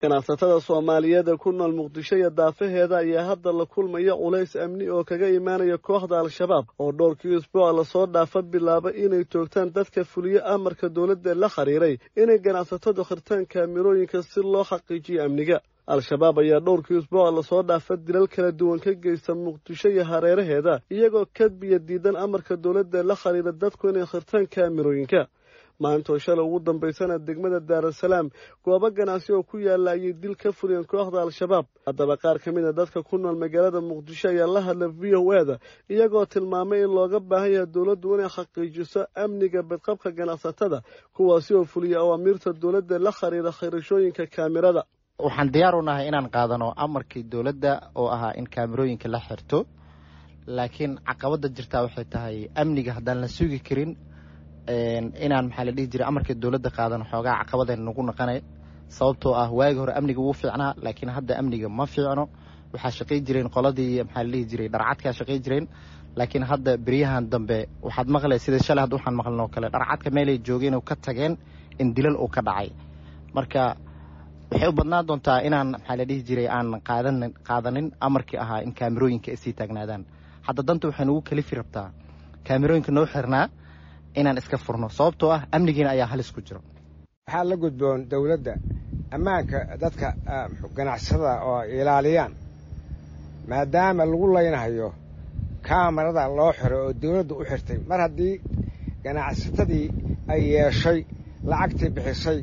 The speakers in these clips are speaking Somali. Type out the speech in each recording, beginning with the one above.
ganacsatada soomaaliyeed ee ku nool muqdisho iyo daafaheeda ayaa hadda la kulmaya culays amni oo kaga imaanaya kooxda al-shabaab oo dhowrkii isbuuca lasoo dhaafa bilaaba inay toogtaan dadka fuliyo amarka dowladda la xiriiray inay ganacsatadu khirtaan kaamirooyinka si loo xaqiijiyo amniga al-shabaab ayaa dhowrkii isbuuca lasoo dhaafa dilal kala duwan ka geysta muqdisho iyo hareeraheeda iyagoo kadbiya diidan amarka dowladda la xiriira dadku inay khirtaan kaamirooyinka maantoo shalay ugu dambaysana degmada daarasalaam goobo ganacsi oo ku yaalla ayay dil ka fuliyeen kooxda al-shabaab haddaba qaar ka mid a dadka ku nool magaalada muqdisho ayaa la hadla v o e da iyagoo tilmaamay in looga baahan yahay dowladdu inay xaqiijiso amniga badqabka ganacsatada kuwaasi oo fuliya awaamiirta dowladda la xiriira khirashooyinka kaamirada waxaan diyaar u nahay inaan qaadano amarkii dowladda oo ahaa in kaamirooyinka la xirto laakiin caqabadda jirtaa waxay tahay amniga haddaan la sugi karin inaan maxaa la dhihi jiray amarkii dowladda qaadan xoogaa caqabadeen nagu naqanay sababtoo ah waagi hore amniga wuu fiicnaa laakiin hadda amniga ma fiicno waxaa shaqay jireen qoladii maxaa la dhihi jiray dharcadkaa shaqay jireen laakiin hadda beryahan dambe waxaad maqlay sida shalay hadda waxaan maqlin oo kale dharcadka meelay joogeen oo ka tageen in dilal uu ka dhacay marka waxay u badnaan doontaa inaan maxaa la dhihi jiray aan qaadan qaadanin amarkii ahaa in kaamirooyinka ay sii taagnaadaan hadda danta waxay nagu kalifi rabtaa kaamirooyinka noo xirnaa inaan iska furno sababtoo ah amnigiina ayaa halis ku jiro waxaa la gudboon dawladda ammaanka dadka ganacsatada oo ilaaliyaan maadaama lagu laynahayo kaamarada loo xiro oo dawladdu u xirtay mar haddii ganacsatadii ay yeeshay lacagtii bixisay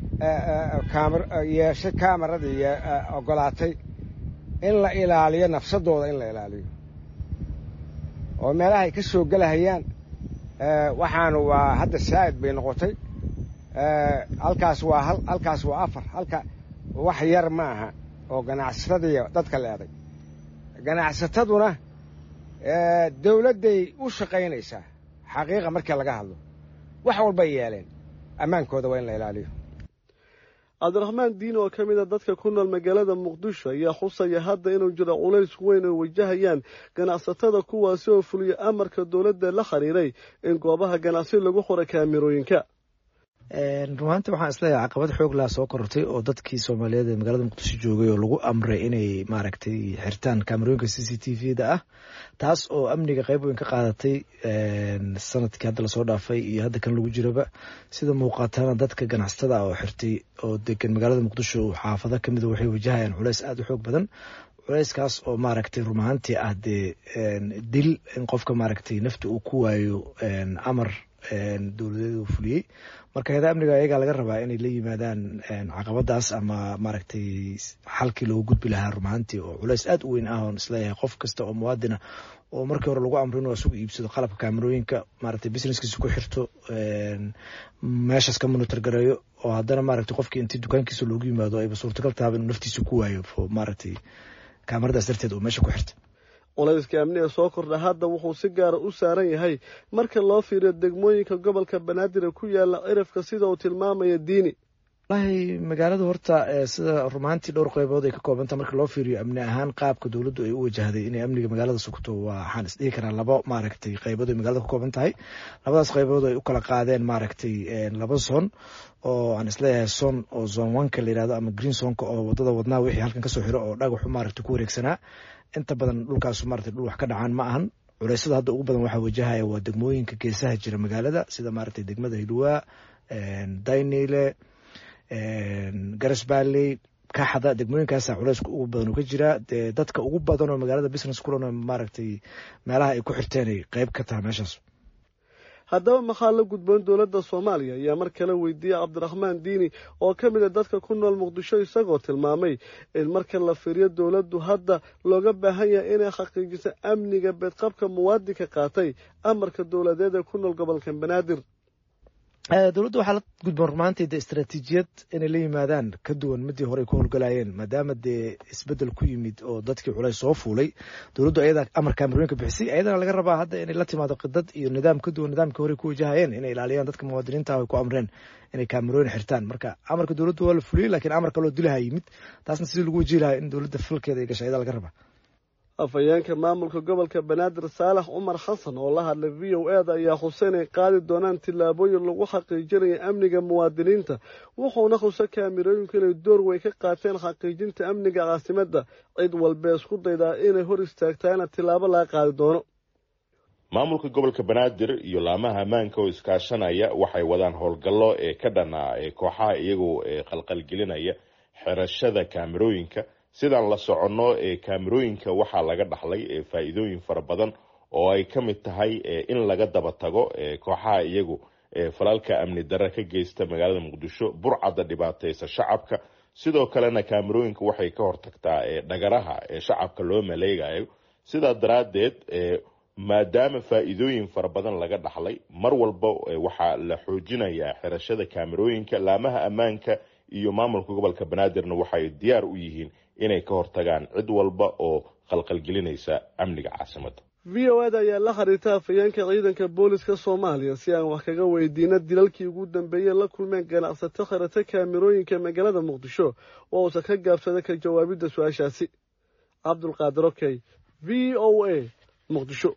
yeeshay kaamaradii oggolaatay in la ilaaliyo nafsadooda in la ilaaliyo oo meelahay ka soo gelahayaan waxaanu waa hadda saa'id bay noqotay halkaas waa halkaas waa afar halka wax yar ma aha oo ganacsatadiiyo dadka leeday ganacsataduna dawladday u shaqaynaysaa xaqiiqa markii laga hadlo wax walbay yeeleen ammaankooda waa in la ilaaliyo cabdiraxmaan diin oo ka mid a dadka ku nool magaalada muqdisho ayaa xusaya hadda inuu jiro culays weyn oo wajahayaan ganacsatada kuwaasi oo fuliya amarka dowladda la xiriiray in goobaha ganacsi lagu xura kaamirooyinka rumaanti waxaan isleeyahay caqabad xoog laa soo korortay oo dadkii soomaaliyeed ee magaalada muqdisho joogay oo lagu amray inay maaragtay xirtaan kaamerooyinka c c t v da ah taas oo amniga qayb weyn ka qaadatay sanadkii hadda lasoo dhaafay iyo hadda kan lagu jiraba sida muuqaatana dadka ganacsatada ah oo xirtay oo degan magaalada muqdisho xaafado kamida waxay wajahayaan culeys aada u xoog badan culeyskaas oo maaragtay run ahaantii ah dee dil in qofka maaragtay nafta uu ku waayo amar dowladeed uu fuliyey marka hayada amniga ayagaa laga rabaa inay la yimaadaan caqabadaas ama maaragtay xalkii loogu gudbi lahaa rumahantii oo culeys aada u weyn ah oon isleeyahay qof kasta oo muwaadina oo markii hore lagu amro inuu isugu iibsado qalabka kaamerooyinka maaragtay businesskiisa ku xirto meeshaas ka monitor gareeyo oo haddana maaragtay qofkii intii dukaankiisa loogu yimaado ayba suurtagal tahaba inuu naftiisa ku waayo maaragtay kaamaradaas darteed oo meesha ku xirta culayska amniga soo kordha hadda wuxuu si gaara u saaran yahay marka loo fiiriyo degmooyinka gobolka banaadir ee ku yaala cirifka sida uu tilmaamaya diini walahi magaalada horta sida rumaantii dhowr qeybood ay ka koobanta marka loo fiiriyo amni ahaan qaabka dowladdu ay u wajahday inay amniga magaalada sugto waxaan isdhihi karaa labo maaragtay qeybood ay magaalada ka kooban tahay labadaas qeybood ay u kala qaadeen maaragtay laba zon oo aan isleeyahay son oo zone oneka la yirahdo ama green zonka oo wadada wadnaa wixii halkan kasoo xiro oo dhagaxu maaragtay ku wareegsanaa inta badan dhulkaasu maaragtay dhul wax ka dhacaan ma ahan culeysada hadda ugu badan waxaa wajahaya waa degmooyinka geesaha jira magaalada sida maaragtay degmada hilwaa daynile garas balley kaxda degmooyinkaasa culeyska ugu badan uu ka jiraa dee dadka ugu badan oo magaalada business kulan maaragtay meelaha ay ku xirteen ay qeyb ka tahay meeshaas haddaba maxaa la gudboon dowladda soomaaliya ayaa mar kale weydiiyey cabdiraxmaan diini oo ka mid a dadka ku nool muqdisho isagoo tilmaamay in marka la fiiriyo dowladdu hadda looga baahan yahay inay xaqiijiso amniga beedqabka muwaadinka qaatay amarka dowladeed ee ku nool gobolka banaadir dowladda waxaa la gudboon rumaantii de istaraatiijiyad inay la yimaadaan ka duwan midii hore ay ku howlgalayeen maadaama dee isbedel ku yimid oo dadkii culays soo fuulay dowladdu ayadaa amar kaamerooyinka bixisay ayadana laga rabaa hadda inay la timaado qidad iyo nidaam ka duwan nidaamkii hore ku wajahayeen inay ilaaliyaan dadka muwaadiniinta ay ku amreen inay kaamerooyin xirtaan marka amarka dowladdu waa la fuliyey laakiin amar kaloo dilaha yimid taasna sidii lagu wajihi lahaa in dowladda falkeeda ay gashay ayadaa laga rabaa afhayeenka maamulka gobolka banaadir saalax cumar xasan oo la hadlay v o e da ayaa xusay inay qaadi doonaan tillaabooyin lagu xaqiijinaya amniga muwaadiniinta wuxuuna xusa kaamirooyinku inay door weyn ka qaateen xaqiijinta amniga caasimadda cid walbee isku daydaa inay hor istaagtaana tillaabo laga qaadi doono maamulka gobolka banaadir iyo laamaha ammaanka oo iskaashanaya waxay wadaan howlgallo ee ka dhanaa ee kooxaha iyagoo qalqalgelinaya xerashada kaamirooyinka sidaan la soconno ee kaamirooyinka waxaa laga dhaxlay faa-iidooyin fara badan oo ay ka mid tahay in laga daba tago kooxaha iyagu falalka amni darre ka geysta magaalada muqdisho burcadda dhibaateysa shacabka sidoo kalena kaamirooyinka waxay ka hortagtaa dhagaraha ee shacabka loo maleegayo sidaa daraaddeed maadaama faa-iidooyin fara badan laga dhaxlay mar walba waxaa la xoojinayaa xirashada kaamirooyinka laamaha ammaanka iyo maamulka gobolka banaadirna waxay diyaar u yihiin inay ka hortagaan cid walba oo qalqalgelinaysa amniga caasimadda v o eda ayaa la xiriirta afhayeenka ciidanka booliska soomaaliya si aan wax kaga weydiino dilalkii ugu dambeeyeen la kulmeen ganacsato khirata kaamirooyinka magaalada muqdisho oo uusan ka gaabsada ka jawaabidda su-aashaasi cabdulqaadir okey v o a muqdisho